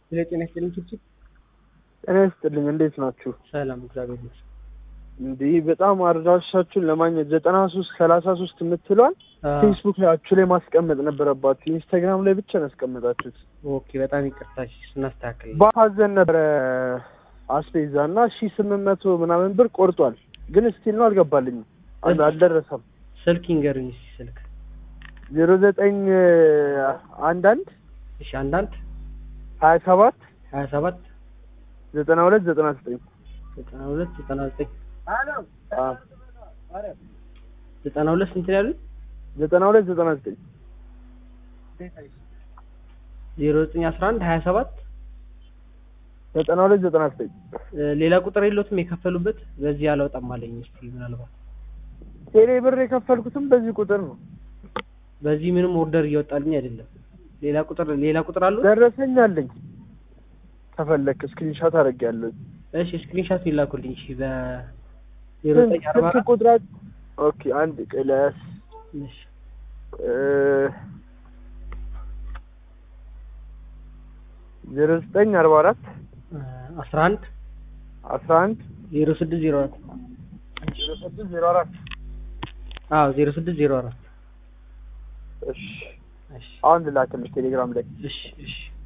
ስለ ጤና ይስጥልኝ ችብችብ። ጤና ይስጥልኝ እንዴት ናችሁ? ሰላም እግዚአብሔር ይመስገን። እንዲህ በጣም አድራሻችሁን ለማግኘት ዘጠና ሶስት ሰላሳ ሶስት የምትሏል ፌስቡክ ላያችሁ ላይ ማስቀመጥ ነበረባችሁ። ኢንስታግራም ላይ ብቻ ነው ያስቀመጣችሁት። ኦኬ በጣም ይቅርታ እሺ፣ ስናስተካክል በሀዘን ነበረ አስቤዛ እና ሺ ስምንት መቶ ምናምን ብር ቆርጧል። ግን ስቲል ነው አልገባልኝም፣ አል- አልደረሰም። ስልክ ይንገሩኝ እስኪ ስልክ። ዜሮ ዘጠኝ አንዳንድ እሺ አንዳንድ ሀያ ሰባት ሀያ ሰባት ዘጠና ሁለት ዘጠና ዘጠኝ ዘጠና ሁለት ዘጠና ዘጠኝ ዘጠና ሁለት ስንት ነው ያሉኝ? ዘጠና ሁለት ዘጠና ዘጠኝ ዜሮ ዘጠኝ አስራ አንድ ሀያ ሰባት ዘጠና ሁለት ዘጠና ዘጠኝ ሌላ ቁጥር የለዎትም የከፈሉበት? በዚህ አላወጣም አለኝ። እስኪ ምናልባት ቴሌ ብር የከፈልኩትም በዚህ ቁጥር ነው። በዚህ ምንም ኦርደር እየወጣልኝ አይደለም። ሌላ ቁጥር ሌላ ቁጥር አለው? ደረሰኝ አለኝ ከፈለክ ስክሪንሻት አደርጌያለሁ። እሺ ስክሪንሻት ይላኩልኝ። እሺ በ ዜሮ ዘጠኝ አርባ ስልክ አራት ቁጥራት ኦኬ አንድ ቅለስ እሺ ዜሮ ዘጠኝ አርባ አራት አስራ አንድ አስራ አንድ ዜሮ ስድስት ዜሮ አራት ዜሮ ስድስት ዜሮ አራት አዎ ዜሮ ስድስት ዜሮ አራት እሺ እሺ አሁን ልላክልሽ ቴሌግራም ላይ እሺ እሺ